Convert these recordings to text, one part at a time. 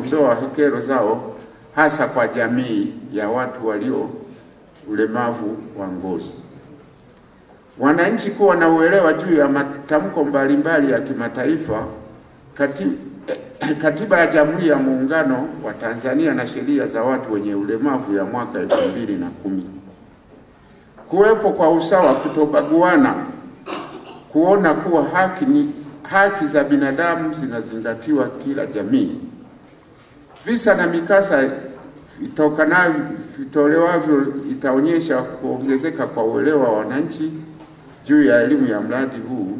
kuondoa kero zao hasa kwa jamii ya watu walio ulemavu wa ngozi. Wananchi kuwa na uelewa juu ya matamko mbalimbali ya kimataifa, kati, katiba ya Jamhuri ya Muungano wa Tanzania na sheria za watu wenye ulemavu ya mwaka elfu mbili na kumi. Kuwepo kwa usawa, kutobaguana, kuona kuwa haki ni haki za binadamu zinazingatiwa kila jamii. Visa na mikasa vitokanavyo vitolewavyo itaonyesha kuongezeka kwa uelewa wa wananchi juu ya elimu ya mradi huu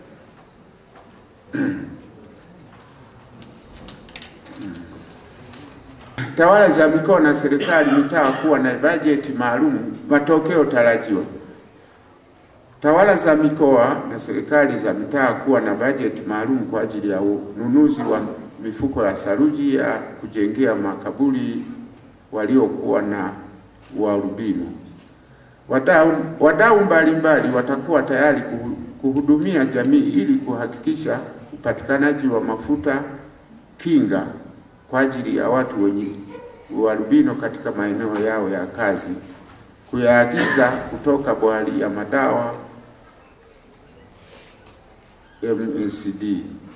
tawala za mikoa na serikali mitaa kuwa na bajeti maalum. Matokeo tarajiwa: tawala za mikoa na serikali za mitaa kuwa na bajeti maalum kwa ajili ya ununuzi wa mifuko ya saruji ya kujengea makaburi waliokuwa na uarubino. Wadau wadau mbalimbali watakuwa tayari kuhudumia jamii ili kuhakikisha upatikanaji wa mafuta kinga kwa ajili ya watu wenye uarubino katika maeneo yao ya kazi, kuyaagiza kutoka bohari ya madawa MSD.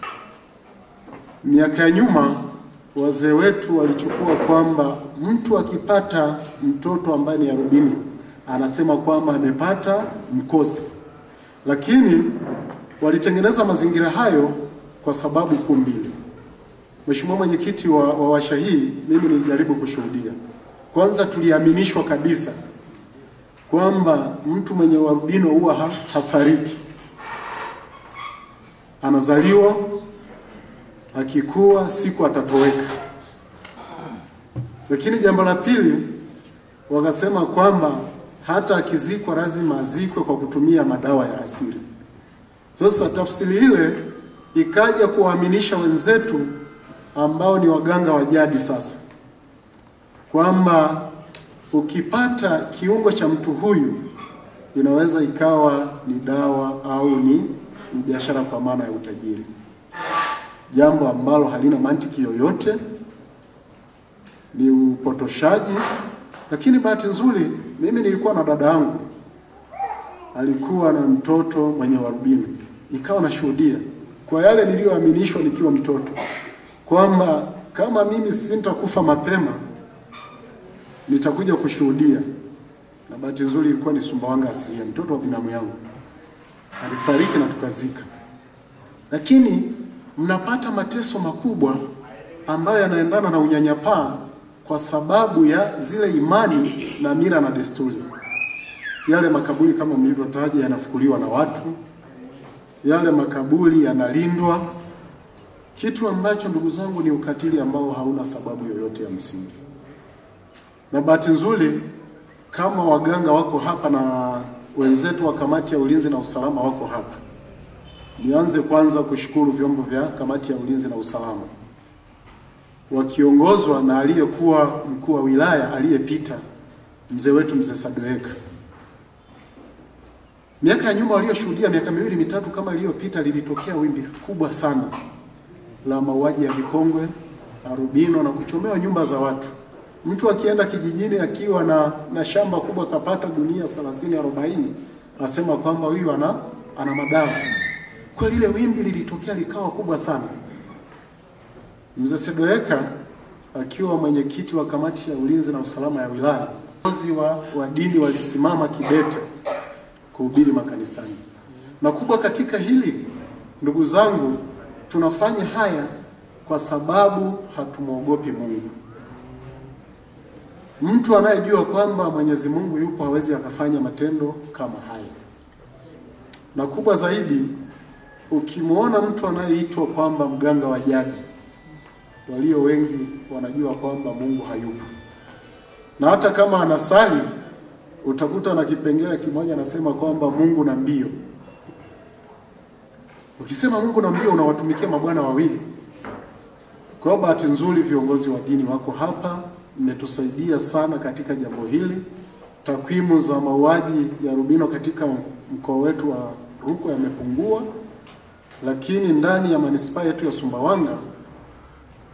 Miaka ya nyuma wazee wetu walichukua kwamba mtu akipata mtoto ambaye ni arubino anasema kwamba amepata mkosi, lakini walitengeneza mazingira hayo kwa sababu kuu mbili. Mheshimiwa mwenyekiti wa, wa washa hii, mimi nilijaribu kushuhudia. Kwanza, tuliaminishwa kabisa kwamba mtu mwenye uarubino huwa ha, hafariki, anazaliwa, akikua siku atatoweka. Lakini jambo la pili, wakasema kwamba hata akizikwa lazima azikwe kwa kutumia madawa ya asili. Sasa tafsiri ile ikaja kuwaaminisha wenzetu ambao ni waganga wa jadi sasa kwamba ukipata kiungo cha mtu huyu inaweza ikawa ni dawa au ni, ni biashara kwa maana ya utajiri, jambo ambalo halina mantiki yoyote, ni upotoshaji. Lakini bahati nzuri mimi nilikuwa na dada yangu alikuwa na mtoto mwenye uarubino, nikawa nashuhudia kwa yale niliyoaminishwa nikiwa mtoto kwamba kama mimi sintakufa mapema nitakuja kushuhudia. Na bahati nzuri ilikuwa ni Sumbawanga asilia, mtoto wa binamu yangu alifariki na tukazika. Lakini mnapata mateso makubwa ambayo yanaendana na unyanyapaa kwa sababu ya zile imani na mila na desturi. Yale makaburi kama mlivyotaja yanafukuliwa na watu, yale makaburi yanalindwa kitu ambacho ndugu zangu ni ukatili ambao hauna sababu yoyote ya msingi. Na bahati nzuri kama waganga wako hapa na wenzetu wa kamati ya ulinzi na usalama wako hapa, nianze kwanza kushukuru vyombo vya kamati ya ulinzi na usalama wakiongozwa na aliyekuwa mkuu wa wilaya aliyepita, mzee wetu mzee Sadoeka. Miaka ya nyuma walioshuhudia, miaka miwili mitatu kama iliyopita, lilitokea wimbi kubwa sana la mauaji ya vikongwe, arubino na kuchomewa nyumba za watu. Mtu akienda kijijini akiwa na, na shamba kubwa kapata gunia 30 40, asema kwamba huyu ana, ana madawa. Kwa lile wimbi lilitokea likawa kubwa sana. Mzee Sedoeka akiwa mwenyekiti wa kamati ya ulinzi na usalama ya wilaya, viongozi wa, wa dini walisimama kidete kuhubiri makanisani. Na kubwa katika hili, ndugu zangu, tunafanya haya kwa sababu hatumwogopi Mungu. Mtu anayejua kwamba Mwenyezi Mungu yupo hawezi akafanya matendo kama haya. Na kubwa zaidi, ukimwona mtu anayeitwa kwamba mganga wa jadi, walio wengi wanajua kwamba Mungu hayupo, na hata kama anasali utakuta na kipengele kimoja anasema kwamba Mungu na mbio. Ukisema Mungu na mbio, unawatumikia mabwana wawili. Kwa hiyo bahati nzuri viongozi wa dini wako hapa, mmetusaidia sana katika jambo hili. Takwimu za mauaji ya rubino katika mkoa wetu wa Rukwa yamepungua, lakini ndani ya manispaa yetu ya Sumbawanga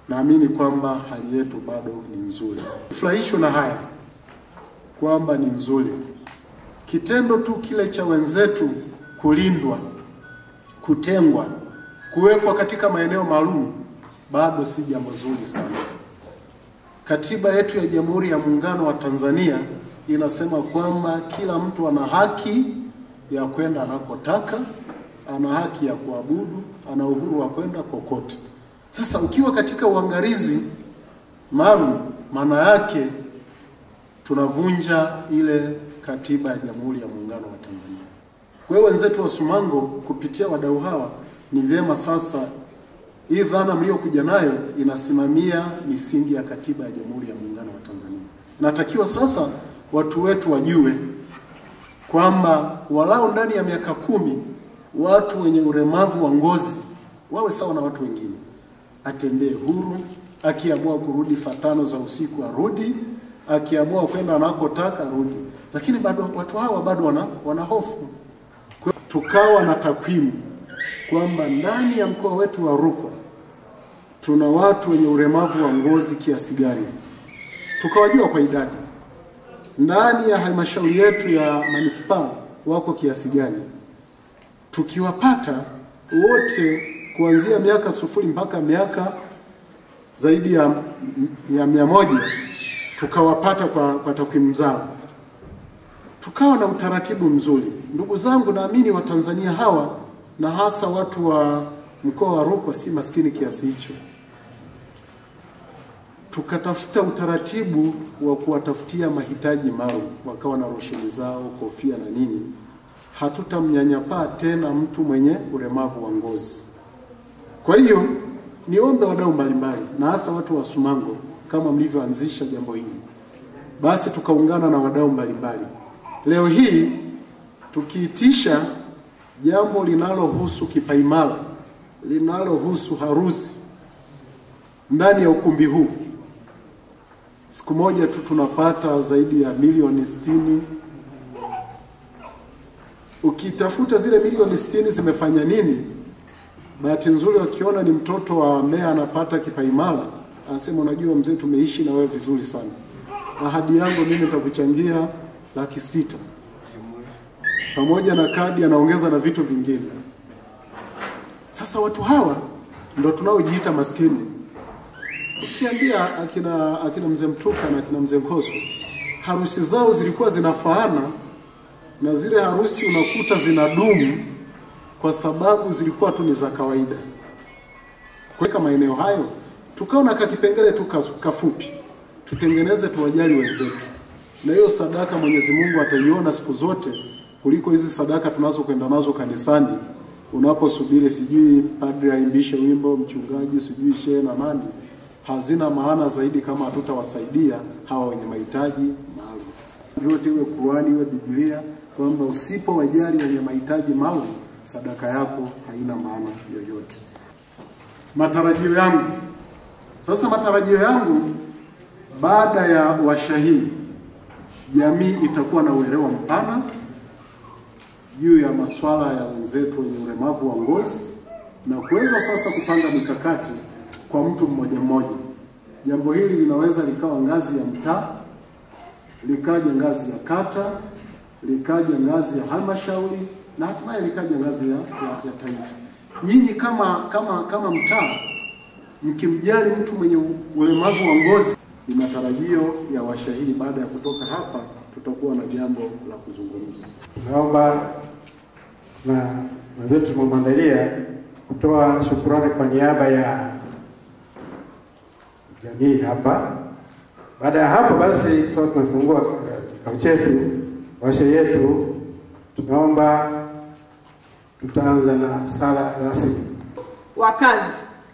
naamini kwamba hali yetu bado ni nzuri. Furahishwa na haya kwamba ni nzuri. Kitendo tu kile cha wenzetu kulindwa, kutengwa, kuwekwa katika maeneo maalum bado si jambo zuri sana. Katiba yetu ya Jamhuri ya Muungano wa Tanzania inasema kwamba kila mtu ana haki ya kwenda anakotaka, ana haki ya kuabudu, ana uhuru wa kwenda kokote. Sasa ukiwa katika uangalizi maalum, maana yake tunavunja ile katiba ya Jamhuri ya Muungano wa Tanzania. Kwa hiyo wenzetu wa Sumango kupitia wadau hawa, ni vyema sasa hii dhana mliokuja nayo inasimamia misingi ya katiba ya Jamhuri ya Muungano wa Tanzania. Natakiwa sasa watu wetu wajue kwamba walau ndani ya miaka kumi watu wenye ulemavu wa ngozi wawe sawa na watu wengine, atembee huru, akiamua kurudi saa tano za usiku arudi, akiamua kwenda anakotaka arudi. Lakini bado watu hawa bado wana, wana hofu. Kwa hiyo tukawa na takwimu kwamba ndani ya mkoa wetu wa Rukwa tuna watu wenye ulemavu wa ngozi kiasi gani, tukawajua kwa idadi. Ndani ya halmashauri yetu ya manispaa wako kiasi gani, tukiwapata wote kuanzia miaka sufuri mpaka miaka zaidi ya, ya mia moja tukawapata kwa, kwa takwimu zao, tukawa na utaratibu mzuri. Ndugu zangu, naamini Watanzania hawa na hasa watu wa mkoa wa Rukwa si maskini kiasi hicho. Tukatafuta utaratibu wa kuwatafutia mahitaji maalum, wakawa na rosheni zao, kofia na nini. Hatutamnyanyapaa tena mtu mwenye ulemavu wa ngozi. Kwa hiyo niombe wadau mbalimbali na hasa watu wa Sumango, kama mlivyoanzisha jambo hili, basi tukaungana na wadau mbalimbali. Leo hii tukiitisha jambo linalohusu kipaimara, linalohusu harusi ndani ya ukumbi huu, siku moja tu tunapata zaidi ya milioni sitini. Ukitafuta zile milioni sitini zimefanya nini, bahati nzuri wakiona ni mtoto wa meya anapata kipaimara, anasema unajua mzee, tumeishi na wewe vizuri sana, ahadi yangu mimi nitakuchangia laki sita pamoja na kadi, anaongeza na vitu vingine. Sasa watu hawa ndo tunaojiita maskini. Ukiambia akina akina mzee Mtuka na akina mzee Nkoswe, harusi zao zilikuwa zinafaana na zile harusi unakuta zinadumu kwa sababu zilikuwa tu ni za kawaida. Kuweka maeneo hayo, tukaona kakipengele tu kafupi, tutengeneze tuwajali wenzetu, na hiyo sadaka Mwenyezi Mungu ataiona siku zote kuliko hizi sadaka tunazokwenda nazo kanisani, unaposubiri sijui padri aimbishe wimbo, mchungaji sijui shehe na nani, hazina maana zaidi kama hatutawasaidia hawa wenye mahitaji maalum. Vyote iwe Qur'ani iwe Biblia, kwamba usipowajali wenye mahitaji maalum, sadaka yako haina maana yoyote. Matarajio yangu sasa, matarajio yangu baada ya washahidi, jamii itakuwa na uelewa mpana juu ya masuala ya wenzetu wenye ulemavu wa ngozi na kuweza sasa kupanga mikakati kwa mtu mmoja mmoja. Jambo hili linaweza likawa ngazi ya mtaa, likaja ngazi ya kata, likaja ngazi ya halmashauri na hatimaye likaja ngazi ya, ya, ya taifa. Nyinyi kama kama kama mtaa mkimjali mtu mwenye ulemavu wa ngozi, ni matarajio ya washahidi. Baada ya kutoka hapa, tutakuwa na jambo la kuzungumza. Naomba na wenzetu tumemwandalia kutoa shukurani kwa niaba ya jamii hapa. Baada ya hapo basi, sasa tunafungua kikao chetu, washe yetu. Tunaomba tutaanza na sala rasmi. Wakazi,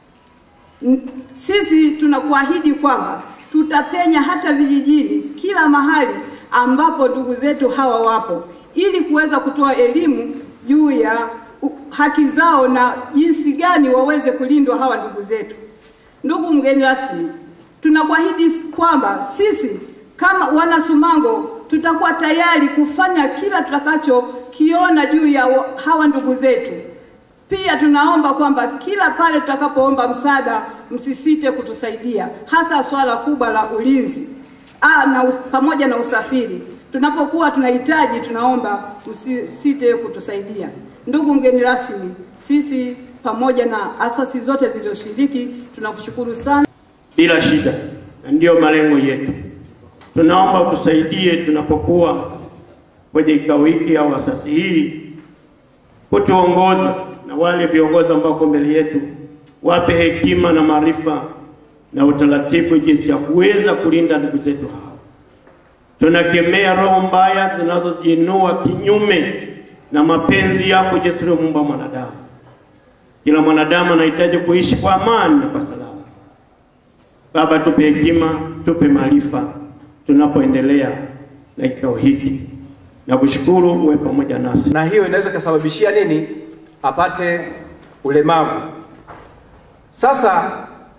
sisi tunakuahidi kwamba tutapenya hata vijijini, kila mahali ambapo ndugu zetu hawa wapo, ili kuweza kutoa elimu juu ya haki zao na jinsi gani waweze kulindwa hawa ndugu zetu. Ndugu mgeni rasmi, tunakuahidi kwamba sisi kama wana Sumango tutakuwa tayari kufanya kila tutakachokiona juu ya hawa ndugu zetu, Pia tunaomba kwamba kila pale tutakapoomba msaada msisite kutusaidia, hasa swala kubwa la ulinzi ah, na us, pamoja na usafiri. Tunapokuwa tunahitaji, tunaomba msisite kutusaidia. Ndugu mgeni rasmi, sisi pamoja na asasi zote zilizoshiriki tunakushukuru sana. bila shida, na ndiyo malengo yetu. Tunaomba utusaidie tunapokuwa kwenye kikao hiki au asasi hii, kutuongoza na wale viongozi ambao wako mbele yetu, wape hekima na maarifa na utaratibu jinsi ya kuweza kulinda ndugu zetu hao. Tunakemea roho mbaya zinazojiinua kinyume na mapenzi yako jinsi ulivyomuumba mwanadamu. Kila mwanadamu anahitaji kuishi kwa amani na kwa salama. Baba, tupe hekima, tupe maarifa tunapoendelea na kikao hiki, na kushukuru uwe pamoja nasi. na hiyo inaweza ikasababishia nini? Apate ulemavu. Sasa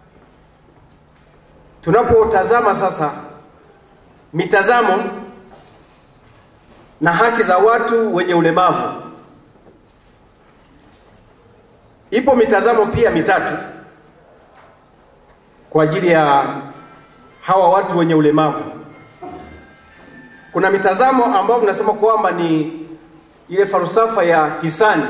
tunapotazama sasa mitazamo na haki za watu wenye ulemavu, ipo mitazamo pia mitatu kwa ajili ya hawa watu wenye ulemavu. Kuna mitazamo ambayo tunasema kwamba ni ile falsafa ya hisani.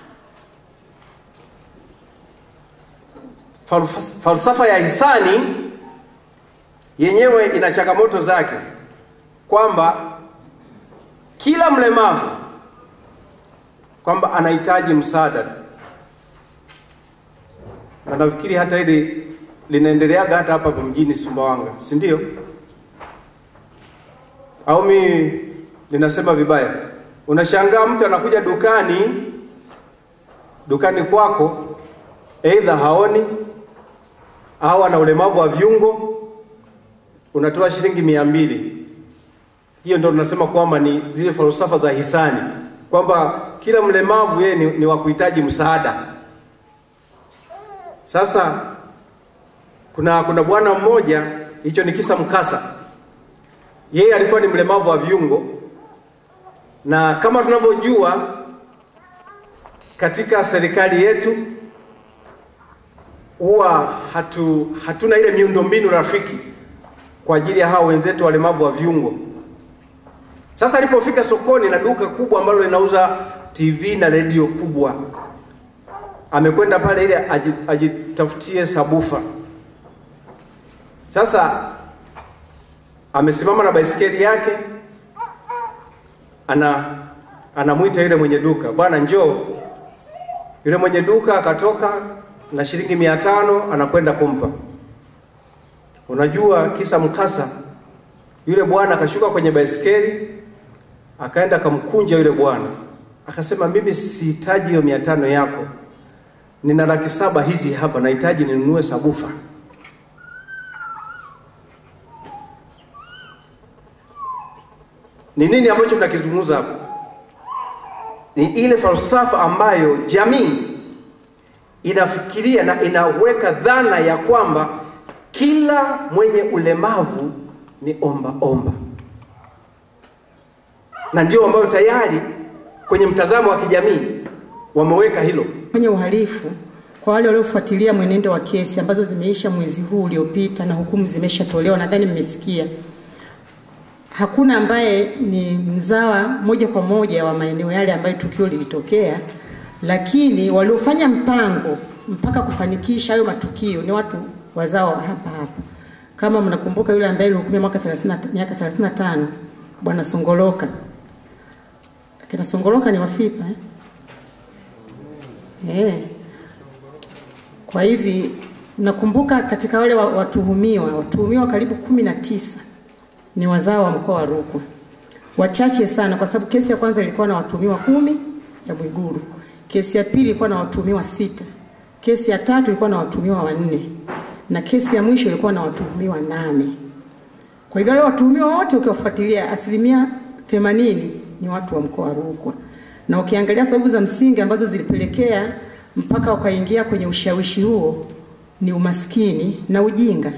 Falsaf- Falsafa ya hisani yenyewe ina changamoto zake, kwamba kila mlemavu kwamba anahitaji msaada tu, na nafikiri hata hili linaendeleaga hata hapa hapa mjini Sumbawanga, si ndio? Au mi ninasema vibaya? Unashangaa mtu anakuja dukani dukani kwako, aidha haoni au ana ulemavu wa viungo, unatoa shilingi mia mbili. Hiyo ndio tunasema kwamba ni zile falsafa za hisani, kwamba kila mlemavu yeye ni, ni wa kuhitaji msaada. Sasa kuna kuna bwana mmoja, hicho ni kisa mkasa. Yeye alikuwa ni mlemavu wa viungo, na kama tunavyojua katika serikali yetu huwa hatu, hatuna ile miundombinu rafiki kwa ajili ya hao wenzetu walemavu wa viungo. Sasa alipofika sokoni na duka kubwa ambalo linauza TV na redio kubwa, amekwenda pale ili aji- ajitafutie sabufa. Sasa amesimama na baisikeli yake, ana anamwita yule mwenye duka, bwana njoo. Yule mwenye duka akatoka na shilingi mia tano anakwenda kumpa. Unajua kisa mkasa, yule bwana akashuka kwenye baisikeli akaenda akamkunja yule bwana, akasema mimi sihitaji hiyo mia tano yako, nina laki saba hizi hapa, nahitaji ninunue sabufa. Ni nini ambacho tunakizungumza hapa? Ni ile falsafa ambayo jamii inafikiria na inaweka dhana ya kwamba kila mwenye ulemavu ni omba omba, na ndio ambayo tayari kwenye mtazamo wa kijamii wameweka hilo. kwenye uhalifu kwa wale waliofuatilia mwenendo wa kesi ambazo zimeisha mwezi huu uliopita na hukumu zimeshatolewa, nadhani mmesikia. Hakuna ambaye ni mzawa moja kwa moja wa maeneo yale ambayo tukio lilitokea, lakini waliofanya mpango mpaka kufanikisha hayo matukio ni watu wazao wa hapa hapa. Kama mnakumbuka yule ambaye alihukumiwa mwaka 30 miaka 35 bwana Songoloka. Kina Songoloka ni wafipa eh? Eh. Kwa hivi nakumbuka katika wale wa- watuhumiwa, watuhumiwa karibu kumi na tisa ni wazao wa mkoa wa Rukwa, wachache sana, kwa sababu kesi ya kwanza ilikuwa na watuhumiwa kumi ya Mwiguru, kesi ya pili ilikuwa na watuhumiwa sita, kesi ya tatu ilikuwa na watuhumiwa wanne na kesi ya mwisho ilikuwa na watuhumiwa nane. Kwa hivyo wale watuhumiwa wote ukiwafuatilia, asilimia themanini ni watu wa mkoa wa Rukwa, na ukiangalia sababu za msingi ambazo zilipelekea mpaka wakaingia kwenye ushawishi huo ni umaskini na ujinga.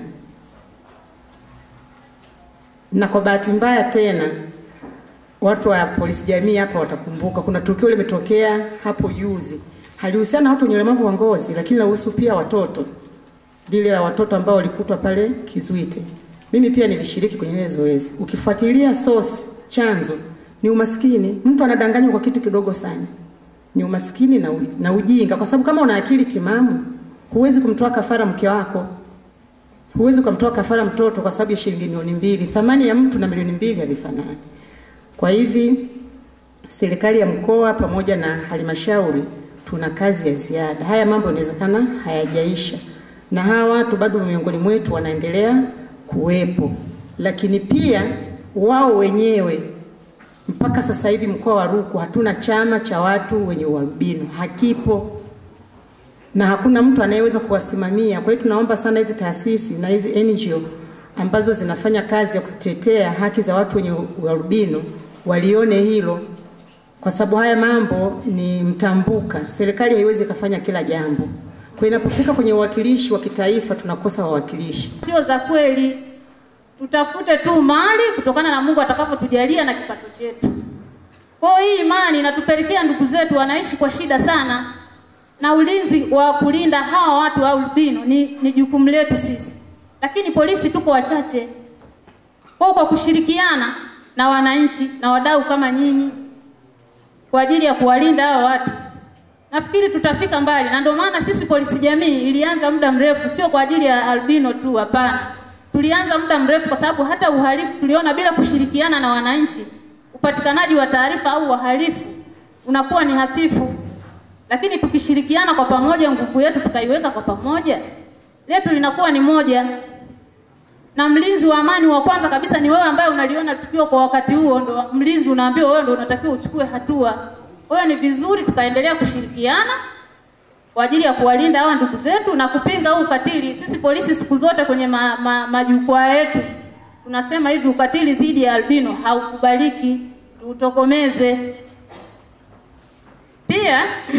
Na kwa bahati mbaya tena, watu wa polisi jamii hapa watakumbuka, kuna tukio limetokea hapo juzi halihusiana na watu wenye ulemavu wa ngozi, lakini linahusu pia watoto, lile la watoto ambao walikutwa pale Kizuite. Mimi pia nilishiriki kwenye ile zoezi. Ukifuatilia source, chanzo ni umaskini. Mtu anadanganywa kwa kitu kidogo sana, ni umaskini na, u, na ujinga, kwa sababu kama una akili timamu huwezi kumtoa kafara mke wako, huwezi kumtoa kafara mtoto kwa sababu ya shilingi milioni mbili. Thamani ya mtu na milioni mbili havifanani. Kwa hivi serikali ya mkoa pamoja na halmashauri tuna kazi ya ziada. Haya mambo inawezekana hayajaisha, na hawa watu bado miongoni mwetu wanaendelea kuwepo, lakini pia wao wenyewe mpaka sasa hivi mkoa wa Rukwa hatuna chama cha watu wenye ualbino, hakipo na hakuna mtu anayeweza kuwasimamia. Kwa hiyo tunaomba sana hizi taasisi na hizi NGO ambazo zinafanya kazi ya kutetea haki za watu wenye ualbino walione hilo, kwa sababu haya mambo ni mtambuka. Serikali haiwezi ikafanya kila jambo. Kwa inapofika kwenye uwakilishi wa kitaifa tunakosa wawakilishi. sio za kweli. Tutafute tu mali kutokana na Mungu atakavyotujalia na kipato chetu. Kwa hiyo hii imani inatupelekea ndugu zetu wanaishi kwa shida sana, na ulinzi wa kulinda hawa watu wa albino ni, ni jukumu letu sisi, lakini polisi tuko wachache. Kwa kwa kushirikiana na wananchi na wadau kama nyinyi kwa ajili ya kuwalinda hawa watu nafikiri tutafika mbali, na ndio maana sisi polisi jamii ilianza muda mrefu, sio kwa ajili ya albino tu, hapana. Tulianza muda mrefu kwa sababu hata uhalifu tuliona bila kushirikiana na wananchi, upatikanaji wa taarifa au wahalifu unakuwa ni hafifu, lakini tukishirikiana kwa pamoja, nguvu yetu tukaiweka kwa pamoja, letu linakuwa ni moja. Na mlinzi wa amani wa kwanza kabisa ni wewe ambaye unaliona tukio kwa wakati huo, ndo mlinzi unaambiwa wewe ndo unatakiwa uchukue hatua. Kwa hiyo ni vizuri tukaendelea kushirikiana kwa ajili ya kuwalinda hawa ndugu zetu na kupinga huu ukatili. Sisi polisi siku zote kwenye ma, ma, majukwaa yetu tunasema hivi, ukatili dhidi ya albino haukubaliki, tuutokomeze. Pia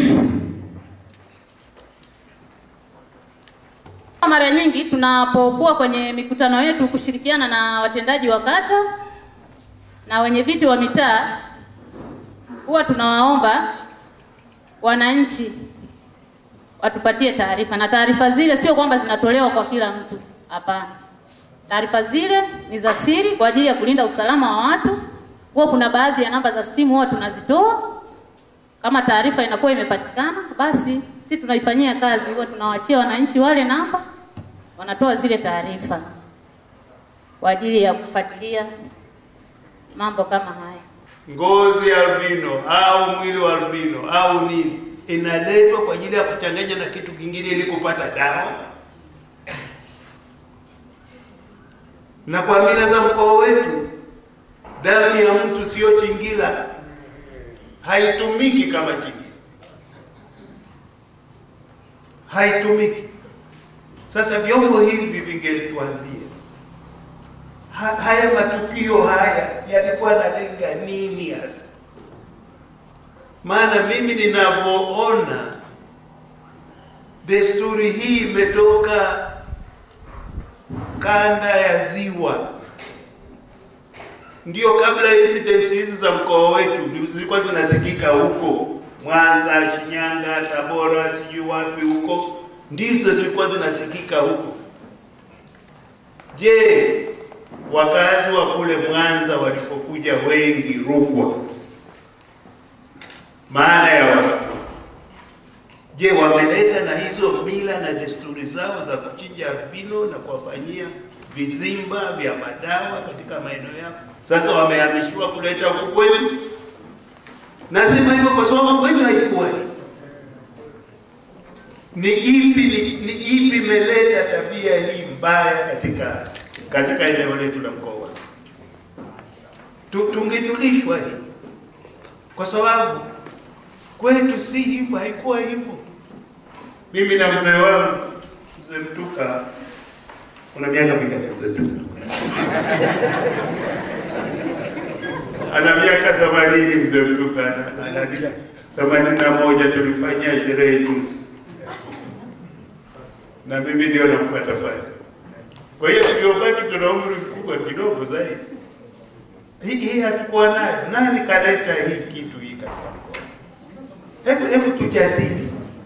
mara nyingi tunapokuwa kwenye mikutano yetu kushirikiana na watendaji wa kata na wenye viti wa mitaa huwa tunawaomba wananchi watupatie taarifa, na taarifa zile sio kwamba zinatolewa kwa kila mtu, hapana. Taarifa zile ni za siri kwa ajili ya kulinda usalama wa watu. Huwa kuna baadhi ya namba za simu huwa tunazitoa. Kama taarifa inakuwa imepatikana, basi si tunaifanyia kazi, huwa tunawaachia wananchi wale namba, wanatoa zile taarifa kwa ajili ya kufuatilia mambo kama haya. ngozi ya albino au mwili wa albino au nini inaletwa kwa ajili ya kuchanganya na kitu kingine ili kupata dawa. Na kwa mila za mkoa wetu, damu ya mtu sio chingila, haitumiki kama chingila, haitumiki. Sasa vyombo hivi vingetuambia ha, haya matukio haya yalikuwa nalenga nini hasa? Maana mimi ninavyoona desturi hii imetoka kanda ya Ziwa, ndio kabla incidents hizi za mkoa wetu zilikuwa zinasikika huko Mwanza, Shinyanga, Tabora, sijui wapi huko, ndizo zilikuwa zinasikika huko. Je, wakazi wa kule Mwanza walipokuja wengi Rukwa, maana ya Wasukuma, je, wameleta na hizo mila na desturi zao za kuchinja albino na kuwafanyia vizimba vya madawa katika maeneo yao? Sasa wamehamishiwa kuleta huku kwenu. Nasema hivyo kwa sababu kwenu haikuwa hii. Ni ipi ni, ni ipi imeleta tabia hii mbaya katika katika eneo letu la mkoa wetu? Tu- Tungejulishwa hii, kwa sababu kwetu si hivyo, haikuwa hivyo. Mimi na mzee wangu mzee Mtuka, kuna miaka mingapi mzee Mtuka? ana miaka themanini mzee Mtuka, ana- ana themanini na moja. Tulifanyia sherehe juzi, na mimi ndio namfuata fanya. Kwa hiyo tuliobaki tuna umri mkubwa kidogo zaidi. Hii hii hatukuwa nayo. Nani kaleta hii kitu hii katika mkoa? Hebu hebu tujadili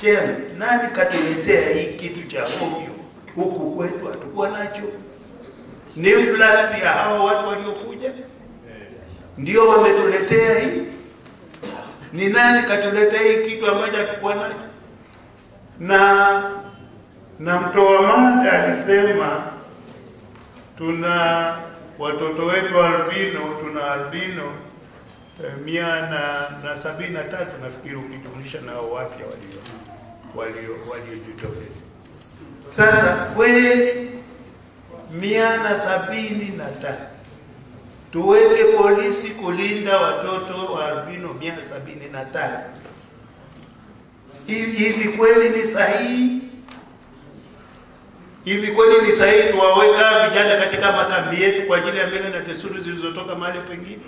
Chairman, nani katuletea hii kitu cha ovyo huku kwetu? Hatukuwa nacho. Ni influx ya hao watu waliokuja ndio wametuletea hii. Ni nani katuletea hii kitu ambacho hatukuwa nacho? Na na mtoa mada alisema tuna watoto wetu albino, tuna albino eh, mia na, na sabini na tatu nafikiri ukijumlisha nao wapya walio walio waliojitokeza. Sasa kweli mia na sabini na tatu tuweke polisi kulinda watoto wa albino mia sabini na tatu hivi hivi kweli ni sahihi? Hivi kweli ni sahihi tuwaweka vijana katika makambi yetu kwa ajili ya mila na desturi zilizotoka mahali pengine?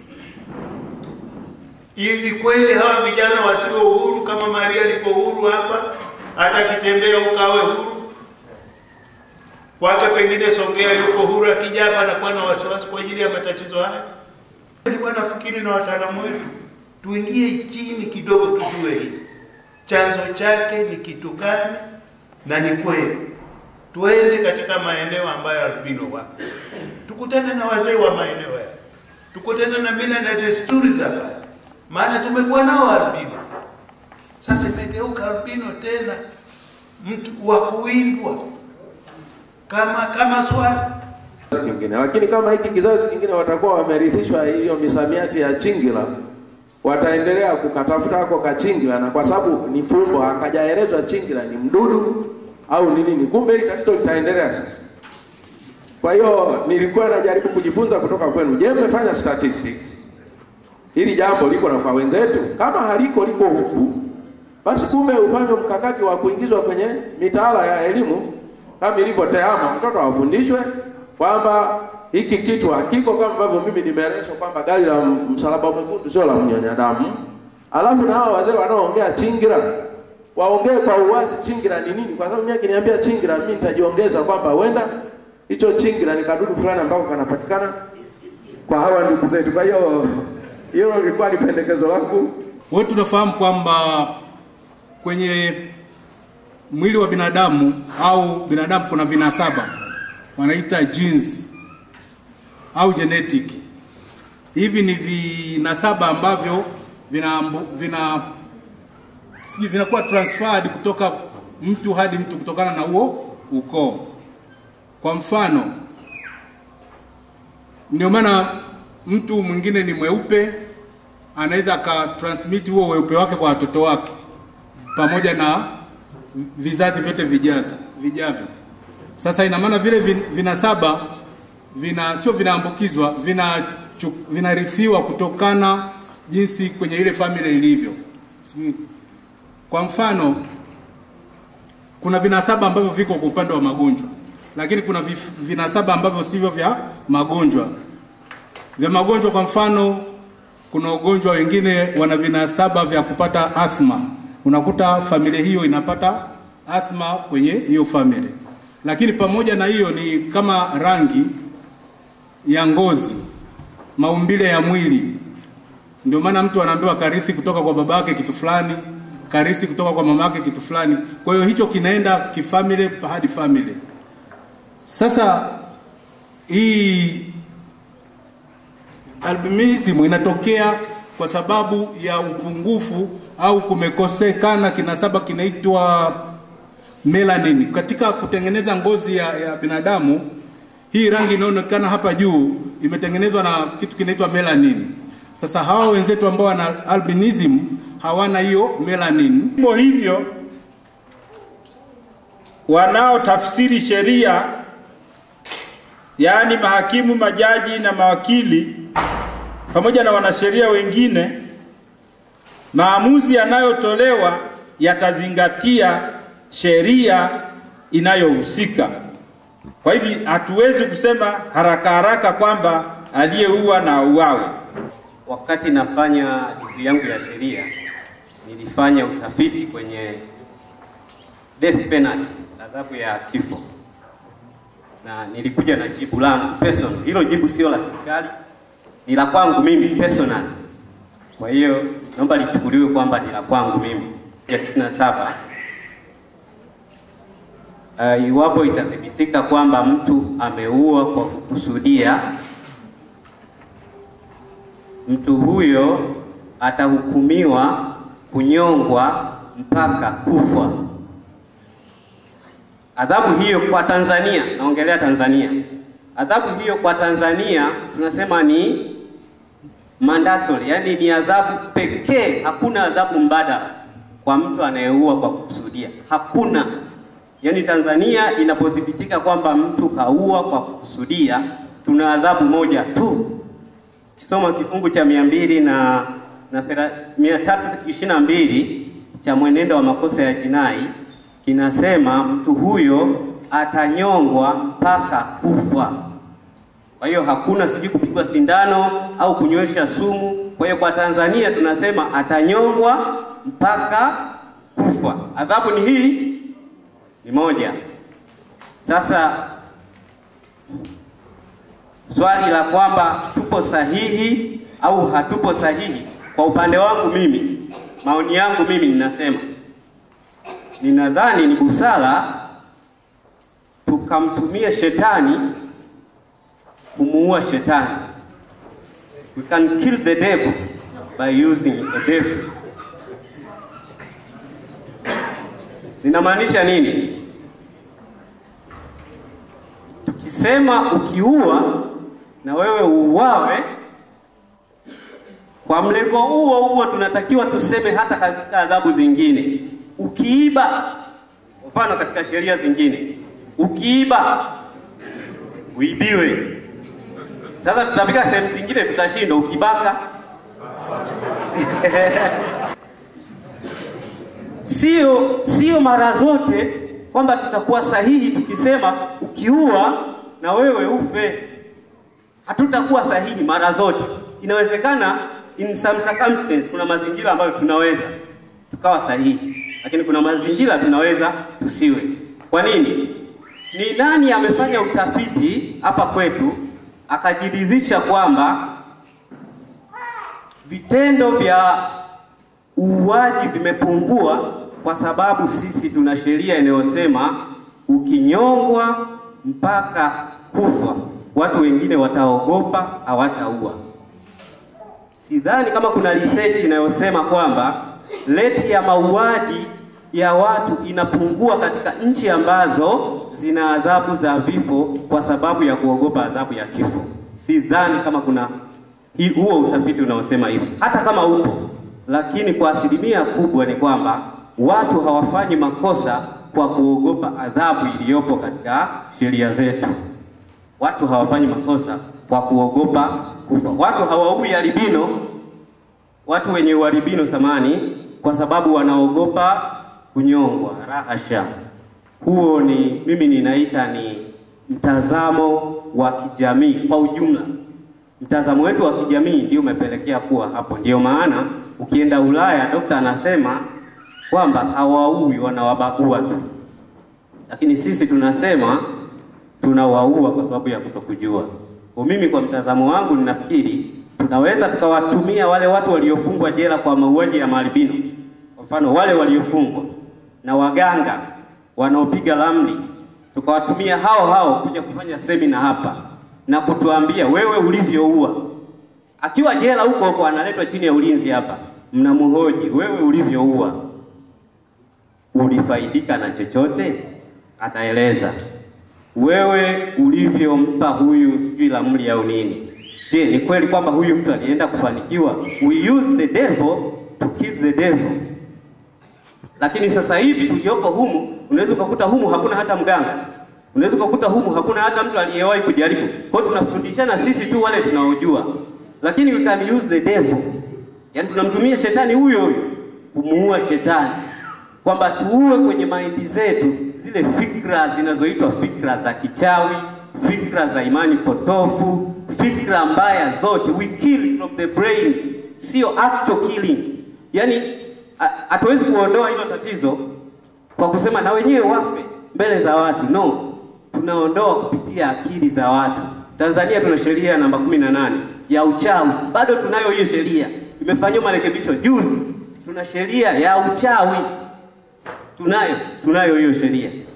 Hivi kweli hawa vijana wasiwe uhuru kama Maria alipo uhuru hapa, hata kitembea ukawe huru kwake, pengine Songea yuko huru, akija hapa anakuwa na wasiwasi kwa ajili ya matatizo haya. Nilikuwa nafikiri na wataalamu wetu tuingie chini kidogo, tujue hii chanzo chake ni kitu gani, na ni kweli tuende katika maeneo ambayo albino wapo, tukutane na wazee wa maeneo haya, tukutane na mila na desturi za pale, maana tumekuwa nao albino. Sasa imegeuka albino tena mtu wa kuwindwa kama kama swala kingine, lakini kama hiki kizazi kingine watakuwa wamerithishwa hiyo misamiati ya chingila, wataendelea kukatafuta hako kachingila, na kwa sababu ni fumbo, hakajaelezwa chingila ni mdudu au ni nini, kumbe hili tatizo litaendelea sasa. Kwa hiyo nilikuwa najaribu kujifunza kutoka kwenu. Je, mmefanya statistics? Hili jambo liko na kwa wenzetu? Kama haliko liko huku, basi kumbe ufanywe mkakati wa kuingizwa kwenye mitaala ya elimu kama ilivyo TEHAMA, mtoto awafundishwe kwamba hiki kitu hakiko kama ambavyo mimi nimeelezwa kwamba gari la msalaba mwekundu sio la mnyonya damu. Alafu na hao wazee wanaoongea chingira waongee kwa uwazi chingira ni nini, kwa sababu mimi akiniambia chingira, mimi nitajiongeza kwamba huenda hicho chingira ni kadudu fulani ambako kanapatikana kwa hawa ndugu zetu. Kwa hiyo hilo lilikuwa ni pendekezo langu. Wote tunafahamu kwamba kwenye mwili wa binadamu au binadamu kuna vinasaba wanaita genes au genetic. Hivi ni vinasaba ambavyo vina vina sijui vinakuwa transferred kutoka mtu hadi mtu kutokana na huo ukoo. Kwa mfano, ndio maana mtu mwingine ni mweupe anaweza akatransmit huo weupe wake kwa watoto wake pamoja na vizazi vyote vijazo vijavyo. Sasa ina maana vile vin, vinasaba vina sio vinaambukizwa, vina vinarithiwa kutokana jinsi kwenye ile familia ilivyo. Kwa mfano, kuna vinasaba ambavyo viko kwa upande wa magonjwa, lakini kuna vif, vinasaba ambavyo sivyo vya magonjwa. Vya magonjwa, kwa mfano, kuna ugonjwa wengine wana vinasaba vya kupata athma. Unakuta familia hiyo inapata athma kwenye hiyo familia lakini pamoja na hiyo ni kama rangi ya ngozi, maumbile ya mwili. Ndio maana mtu anaambiwa karithi kutoka kwa baba yake kitu fulani, karithi kutoka kwa mama yake kitu fulani. Kwa hiyo hicho kinaenda kifamily hadi family. Sasa hii albinism inatokea kwa sababu ya upungufu au kumekosekana kinasaba kinaitwa melanin katika kutengeneza ngozi ya, ya binadamu. Hii rangi inayoonekana hapa juu imetengenezwa na kitu kinaitwa melanin. Sasa hawa wenzetu ambao wana albinism hawana hiyo melanin. Hivyo hivyo wanaotafsiri sheria, yaani mahakimu, majaji na mawakili pamoja na wanasheria wengine, maamuzi yanayotolewa yatazingatia sheria inayohusika. Kwa hivi hatuwezi kusema haraka haraka kwamba aliyeua na auawe. Wakati nafanya digrii yangu ya sheria, nilifanya utafiti kwenye death penalty, adhabu ya kifo, na nilikuja na jibu langu personal. Hilo jibu sio la serikali, ni la kwangu mimi personal. Kwa hiyo naomba lichukuliwe kwamba ni la kwangu mimi. Ya 97 uh, iwapo itathibitika kwamba mtu ameua kwa kukusudia, mtu huyo atahukumiwa kunyongwa mpaka kufa. Adhabu hiyo kwa Tanzania, naongelea Tanzania, adhabu hiyo kwa Tanzania tunasema ni mandatory, yani ni adhabu pekee, hakuna adhabu mbadala kwa mtu anayeua kwa kukusudia, hakuna. Yani Tanzania inapothibitika kwamba mtu kaua kwa kukusudia, tuna adhabu moja tu. Kisoma kifungu cha mia mbili na na mia tatu ishirini na mbili cha mwenendo wa makosa ya jinai kinasema mtu huyo atanyongwa mpaka kufa. Kwa hiyo hakuna sijui kupigwa sindano au kunywesha sumu. Kwa hiyo kwa Tanzania tunasema atanyongwa mpaka kufa. Adhabu ni hii, ni moja. Sasa swali la kwamba tupo sahihi au hatupo sahihi, kwa upande wangu mimi, maoni yangu mimi ninasema, ninadhani ni busara tukamtumia shetani kumuua shetani. We can kill the devil by using a devil. Ninamaanisha nini? Tukisema ukiua na wewe uuawe, kwa mlengo huo huo tunatakiwa tuseme hata katika adhabu zingine. Ukiiba, mfano katika sheria zingine, ukiiba uibiwe. Sasa tutafika sehemu zingine tutashindwa, ukibaka sio sio mara zote kwamba tutakuwa sahihi tukisema ukiua na wewe ufe. Hatutakuwa sahihi mara zote. Inawezekana in some circumstances, kuna mazingira ambayo tunaweza tukawa sahihi, lakini kuna mazingira tunaweza tusiwe. Kwa nini? Ni nani amefanya utafiti hapa kwetu akajiridhisha kwamba vitendo vya uuaji vimepungua kwa sababu sisi tuna sheria inayosema ukinyongwa mpaka kufa, watu wengine wataogopa, hawataua. Sidhani kama kuna research inayosema kwamba rate ya mauaji ya watu inapungua katika nchi ambazo zina adhabu za vifo kwa sababu ya kuogopa adhabu ya kifo. Sidhani kama kuna hi- huo utafiti unaosema hivyo, hata kama upo, lakini kwa asilimia kubwa ni kwamba watu hawafanyi makosa kwa kuogopa adhabu iliyopo katika sheria zetu. Watu hawafanyi makosa kwa kuogopa kufa. Watu hawaui albino, watu wenye ualbino samani, kwa sababu wanaogopa kunyongwa. Rahasha, huo ni mimi ninaita ni mtazamo wa kijamii kwa ujumla. Mtazamo wetu wa kijamii ndio umepelekea kuwa hapo. Ndio maana ukienda Ulaya, dokta anasema kwamba hawaui, wanawabagua tu, lakini sisi tunasema tunawaua kwa sababu ya kutokujua. Kwa mimi, kwa mtazamo wangu, ninafikiri tunaweza tukawatumia wale watu waliofungwa jela kwa mauaji ya maalbino, kwa mfano wale waliofungwa na waganga wanaopiga ramli, tukawatumia hao hao kuja kufanya semina hapa na kutuambia wewe ulivyoua. Akiwa jela huko huko analetwa chini ya ulinzi hapa, mnamhoji wewe ulivyoua, ulifaidika na chochote? Ataeleza. Wewe ulivyompa huyu sijui ramli au nini, je, ni kweli kwamba huyu mtu alienda kufanikiwa? We use the devil to kill the devil. Lakini sasa hivi tulioko humu, unaweza ukakuta humu hakuna hata mganga, unaweza ukakuta humu hakuna hata mtu aliyewahi kujaribu. Kwa hiyo tunafundishana sisi tu wale tunaojua, lakini we can use the devil, yaani tunamtumia shetani huyo huyo kumuua shetani, kwamba tuue kwenye maindi zetu zile fikra zinazoitwa fikra za kichawi, fikra za imani potofu, fikra mbaya zote. We kill from the brain, sio actual killing. Yaani hatuwezi kuondoa hilo tatizo kwa kusema na wenyewe wafe mbele za watu. No, tunaondoa kupitia akili za watu. Tanzania tuna sheria namba kumi na nane ya uchawi, bado tunayo hiyo sheria, imefanyiwa marekebisho juzi. Tuna sheria ya uchawi, tunayo tunayo hiyo sheria,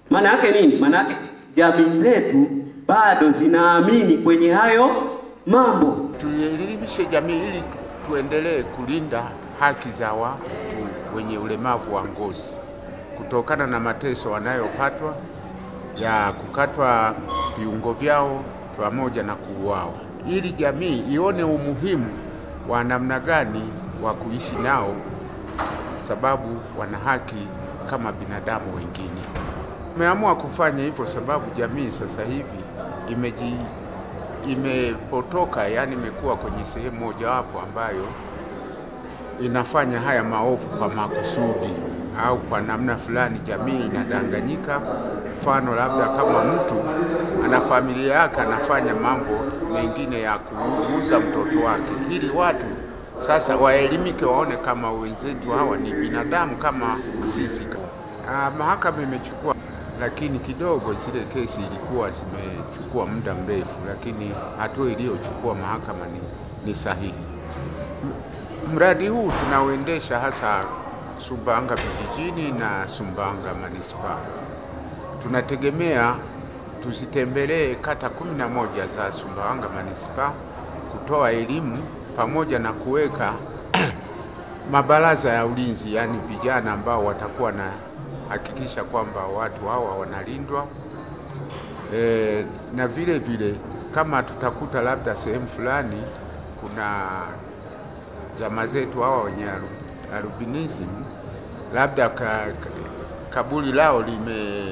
Maana yake nini? Maana yake jamii zetu bado zinaamini kwenye hayo mambo. Tuelimishe jamii ili tuendelee kulinda haki za watu wenye ulemavu wa ngozi kutokana na mateso wanayopatwa ya kukatwa viungo vyao pamoja na kuuawa, ili jamii ione umuhimu wa namna gani wa kuishi nao, sababu wana haki kama binadamu wengine. Tumeamua kufanya hivyo sababu jamii sasa hivi imeji imepotoka, yani imekuwa kwenye sehemu mojawapo ambayo inafanya haya maovu kwa makusudi au kwa namna fulani, jamii inadanganyika. Mfano, labda kama mtu ana familia yake anafanya mambo mengine ya kuuza mtoto wake, ili watu sasa waelimike, waone kama wenzetu hawa ni binadamu kama sisi. Ah, mahakama imechukua, lakini kidogo zile kesi ilikuwa zimechukua muda mrefu, lakini hatua iliyochukua mahakama ni, ni sahihi. Mradi huu tunauendesha hasa Sumbawanga vijijini na Sumbawanga manispaa. Tunategemea tuzitembelee kata kumi na moja za Sumbawanga manispaa kutoa elimu pamoja na kuweka mabaraza ya ulinzi, yaani vijana ambao watakuwa na hakikisha kwamba watu hawa wanalindwa e, na vile vile kama tutakuta labda sehemu fulani kuna jamaa zetu hawa wenye alu- albinism labda ka, ka, kaburi lao lime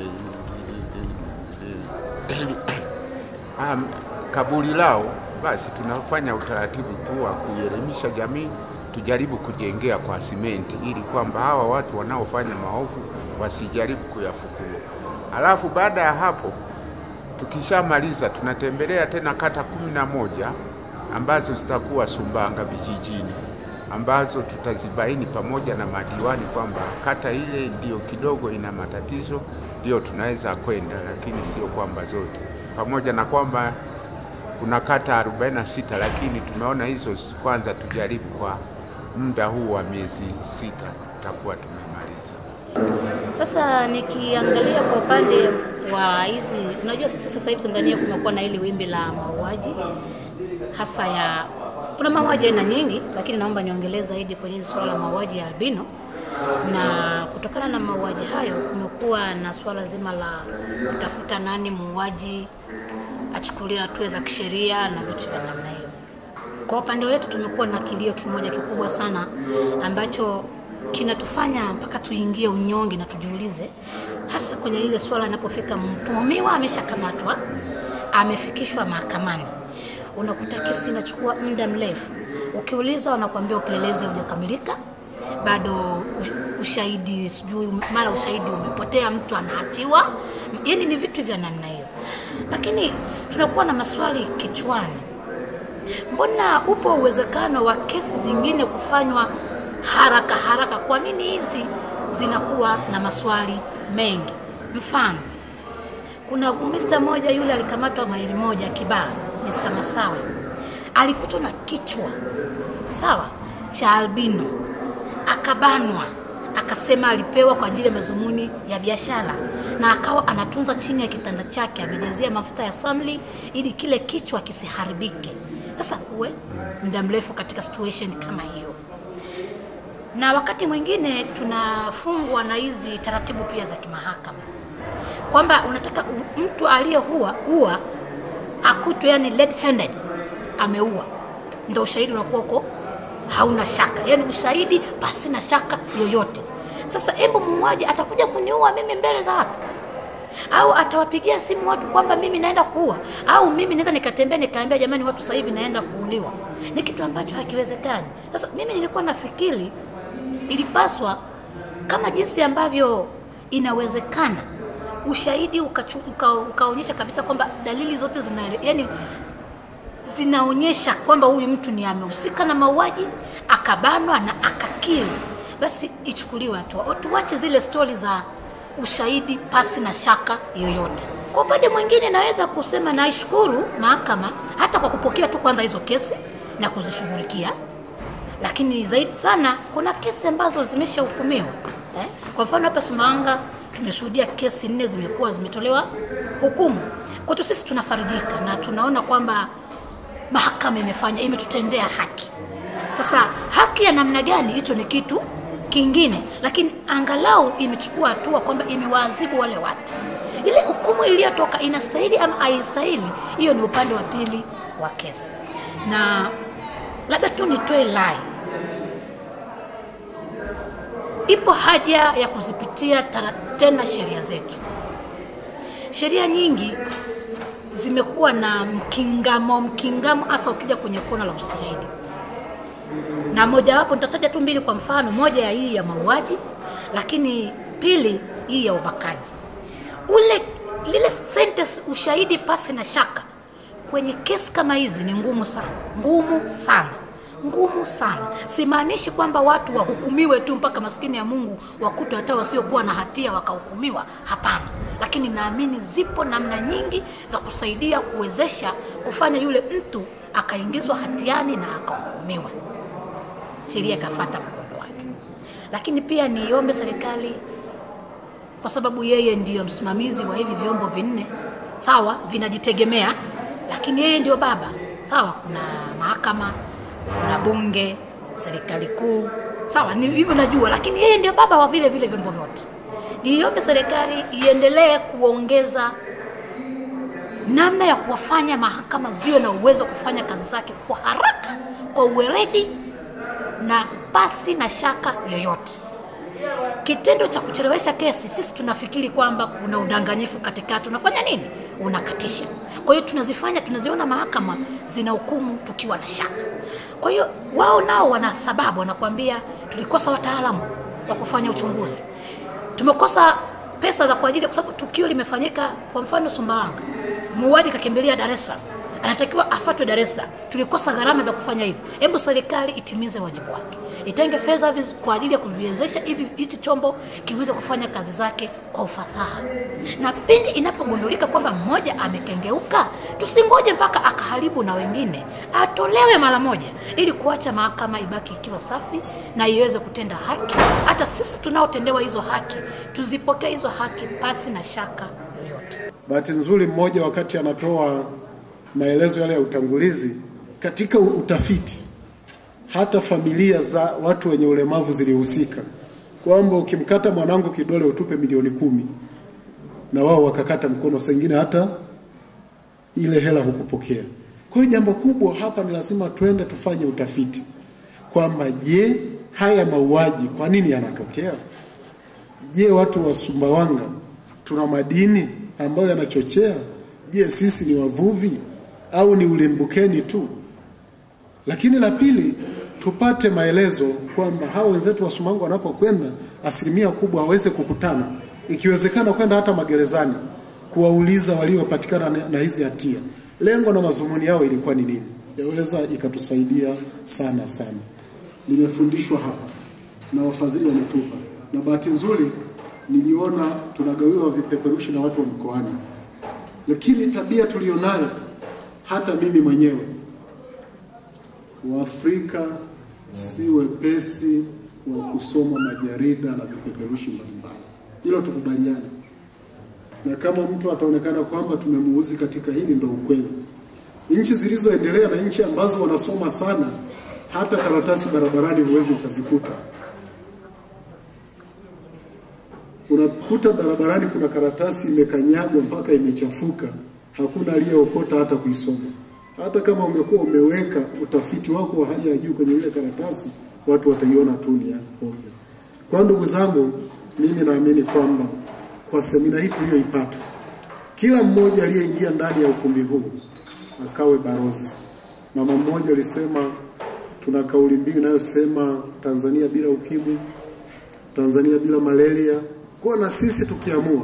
um, kaburi lao, basi tunafanya utaratibu tu wa kuielimisha jamii, tujaribu kujengea kwa simenti, ili kwamba hawa watu wanaofanya maovu wasijaribu kuyafukua. Alafu baada ya hapo tukishamaliza, tunatembelea tena kata kumi na moja ambazo zitakuwa Sumbawanga vijijini ambazo tutazibaini pamoja na madiwani kwamba kata ile ndio kidogo ina matatizo, ndio tunaweza kwenda, lakini sio kwamba zote, pamoja na kwamba kuna kata 46 lakini tumeona hizo kwanza tujaribu kwa muda huu wa miezi sita, tutakuwa tumemaliza. Sasa nikiangalia kwa upande wa hizi, unajua sisi sasa hivi Tanzania kumekuwa na hili wimbi la mauaji hasa ya kuna mauaji aina nyingi, lakini naomba niongelee zaidi kwenye hili suala la mauaji ya albino, na kutokana na mauaji hayo kumekuwa na suala zima la kutafuta nani muuaji, achukuliwe hatua za kisheria na vitu vya namna hiyo. Kwa upande wetu tumekuwa na kilio kimoja kikubwa sana ambacho kinatufanya mpaka tuingie unyonge na tujiulize, hasa kwenye ile swala inapofika mtuhumiwa ameshakamatwa, amefikishwa mahakamani, unakuta kesi inachukua muda mrefu. Ukiuliza wanakuambia upelelezi haujakamilika, bado u- ushahidi sijui, mara ushahidi umepotea, mtu anaachiwa. Yani ni vitu vya namna hiyo, lakini sisi tunakuwa na maswali kichwani mbona upo uwezekano wa kesi zingine kufanywa haraka haraka? Kwa nini hizi zinakuwa na maswali mengi? Mfano, kuna Mr. moja yule alikamatwa maili moja Kibaha, Mr. Masawe alikutwa na kichwa sawa cha albino, akabanwa, akasema alipewa kwa ajili ya mazumuni ya biashara, na akawa anatunza chini ya kitanda chake, amejazia mafuta ya samli ili kile kichwa kisiharibike. Sasa uwe muda mrefu katika situation kama hiyo, na wakati mwingine tunafungwa na hizi taratibu pia za kimahakama kwamba unataka u- mtu aliyeua ua akutwe yani red handed ameua, ndo ushahidi unakuwa uko hauna shaka, yani ushahidi pasi na shaka yoyote. Sasa embo muuaji atakuja kuniua mimi mbele za watu au atawapigia simu watu kwamba mimi naenda kuua, au mimi naweza nikatembea nikaambia jamani, watu sasa hivi naenda kuuliwa. Ni kitu ambacho hakiwezekani. Sasa mimi nilikuwa nafikiri ilipaswa kama jinsi ambavyo inawezekana ushahidi ukachu- uka- ukaonyesha kabisa kwamba dalili zote zina yani zinaonyesha kwamba huyu mtu ni amehusika na mauaji akabanwa na akakili, basi ichukuliwe hatua. Tuache zile stori za ushahidi pasi na shaka yoyote. Kwa upande mwingine, naweza kusema naishukuru mahakama hata kwa kupokea tu kwanza hizo kesi na kuzishughulikia, lakini zaidi sana kuna kesi ambazo zimeshahukumiwa eh? Kwa mfano hapa Sumbawanga tumeshuhudia kesi nne zimekuwa zimetolewa hukumu. Kwetu sisi tunafarijika na tunaona kwamba mahakama imefanya imetutendea haki. Sasa haki ya namna gani, hicho ni kitu kingine, lakini angalau imechukua hatua kwamba imewaadhibu wale watu. Ile hukumu iliyotoka inastahili ama haistahili, hiyo ni upande wa pili wa kesi. Na labda tu nitoe lai, ipo haja ya kuzipitia tara, tena sheria zetu. Sheria nyingi zimekuwa na mkingamo mkingamo, hasa ukija kwenye kona la ushahidi na mojawapo nitataja tu mbili kwa mfano, moja ya hii ya mauaji, lakini pili hii ya ubakaji. Ule lile sentence ushahidi pasi na shaka kwenye kesi kama hizi ni ngumu sana, ngumu sana, ngumu sana. Simaanishi kwamba watu wahukumiwe tu mpaka maskini ya Mungu wakutwe hata wasiokuwa na hatia wakahukumiwa, hapana. Lakini naamini zipo namna nyingi za kusaidia kuwezesha kufanya yule mtu akaingizwa hatiani na akahukumiwa sheria ikafata mkondo wake. Lakini pia niombe serikali, kwa sababu yeye ndiyo msimamizi wa hivi vyombo vinne, sawa, vinajitegemea, lakini yeye ndio baba, sawa. Kuna mahakama, kuna bunge, serikali kuu, sawa, ni hivyo najua, lakini yeye ndio baba wa vile vile vyombo vyote. Niombe serikali iendelee kuongeza namna ya kuwafanya mahakama ziwe na uwezo wa kufanya kazi zake kwa haraka, kwa uweredi na pasi na shaka yoyote. Kitendo cha kuchelewesha kesi, sisi tunafikiri kwamba kuna udanganyifu katikati. Unafanya nini? Unakatisha. Kwa hiyo tunazifanya, tunaziona mahakama zina hukumu tukiwa na shaka. Kwa hiyo wao nao wana sababu, wanakuambia tulikosa wataalamu wa kufanya uchunguzi, tumekosa pesa za kwa ajili, kwa sababu tukio limefanyika, kwa mfano Sumbawanga, muuaji kakimbilia Dar es Salaam anatakiwa afatwe Dar es Salaam. Tulikosa gharama za kufanya hivyo. Hebu serikali itimize wajibu wake, itenge fedha kwa ajili ya kuviwezesha hivi hichi chombo kiweze kufanya kazi zake kwa ufasaha, na pindi inapogundulika kwamba mmoja amekengeuka, tusingoje mpaka akaharibu na wengine, atolewe mara moja, ili kuacha mahakama ibaki ikiwa safi na iweze kutenda haki. Hata sisi tunaotendewa hizo haki tuzipokee hizo haki pasi na shaka yoyote. Bahati nzuri, mmoja wakati anatoa maelezo yale ya utangulizi, katika utafiti hata familia za watu wenye ulemavu zilihusika, kwamba ukimkata mwanangu kidole utupe milioni kumi, na wao wakakata mkono, sengine hata ile hela hukupokea. Kwa hiyo jambo kubwa hapa ni lazima twende tufanye utafiti kwamba je, haya mauaji kwa nini yanatokea? Je, watu wa Sumbawanga tuna madini ambayo yanachochea? Je, sisi ni wavuvi au ni ulimbukeni tu? Lakini la pili, tupate maelezo kwamba hao wenzetu wa Sumbawanga wanapokwenda, asilimia kubwa waweze kukutana, ikiwezekana kwenda hata magerezani kuwauliza waliopatikana na- na hizi hatia, lengo na mazumuni yao ilikuwa ni nini. Yaweza ikatusaidia sana sana. Nimefundishwa hapa na wafadhili wametupa, na bahati nzuri niliona tunagawiwa vipeperushi na watu wa mkoani, lakini tabia tulionayo hata mimi mwenyewe Waafrika si wepesi wa kusoma majarida na vipeperushi mbalimbali, hilo tukubaliane. Na kama mtu ataonekana kwamba tumemuuzi katika hili, ndo ukweli. Nchi zilizoendelea na nchi ambazo wanasoma sana, hata karatasi barabarani huwezi ukazikuta. Unakuta barabarani kuna karatasi imekanyagwa mpaka imechafuka, hakuna aliyeokota hata kuisoma. Hata kama ungekuwa umeweka utafiti wako wa hali ya juu kwenye ile karatasi, watu wataiona tu ni ya ovyo. Kwa ndugu zangu, mimi naamini kwamba kwa semina hii tuliyoipata, kila mmoja aliyeingia ndani ya ukumbi huu akawe barozi. Mama mmoja alisema tuna kauli mbiu inayosema Tanzania bila ukimwi, Tanzania bila malaria. Kwa na sisi tukiamua,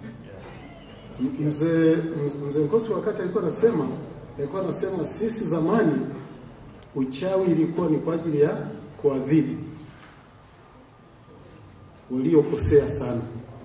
mzee mzee Nkosi wakati alikuwa anasema alikuwa anasema sisi zamani uchawi ilikuwa ni kwa ajili ya kuadhibu waliokosea sana,